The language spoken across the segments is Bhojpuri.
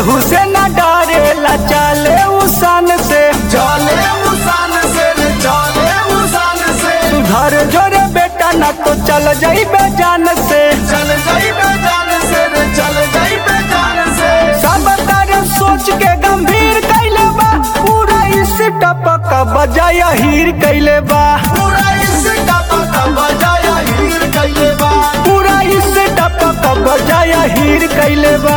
केहू से न डरेला चले उसान से चले मुसान से रे चले मुसान से सुधर जोरे बेटा न तो चल जाइबे जान से चल जाई जान से रे चल जाई जान से सब तारे सोच के गंभीर कैले बा पूरा इस टपक बजाय हीर कैले बा पूरा इस टपक बजाया हीर कैले बा पूरा इस टपक बजाय हीर कैले बा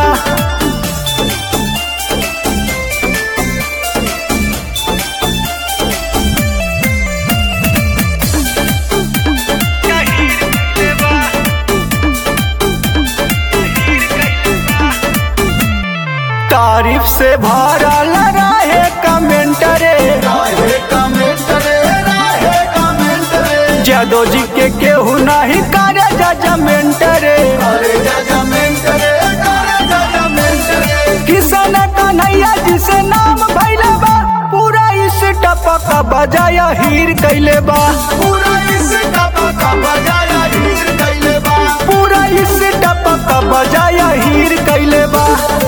तारीफ से भरल रहे कमेंट रे राहे कमेंट रे राहे कमेंट रे जादो जी के केहू नहीं करे जजमेंट रे अरे जजमेंट रे करे जजमेंट रे किसान कन्हैया जी से नाम भैले बा पूरा इस टपक बजाय हीर कैले बा पूरा इस टपक बजाया हीर कैले बा पूरा इस टपक बजाय हीर कैले बा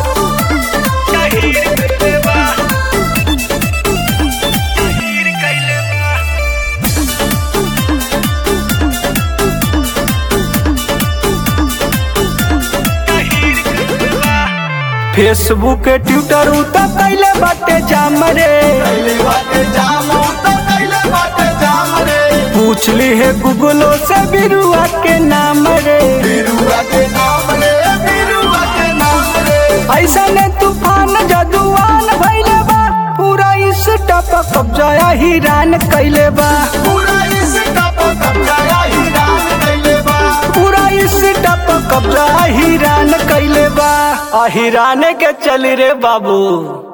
फेसबुक ट्विटर उतर कैले बाटे जाम रे कैले बाटे जाम तो कैले बाटे जाम रे पूछ ली है गूगलो से बिरुआ के नाम रे बिरुआ के नाम रे बिरुआ के नाम रे ऐसा ने तूफान जदुआन भैले बा पूरा इस टपक कब्जा हिरान कैले बा पूरा इस टपक बजाया हीरान कैले बा पूरा इस टपक कब्जा हिरान कैले बा आ हिराने के चल रे बाबू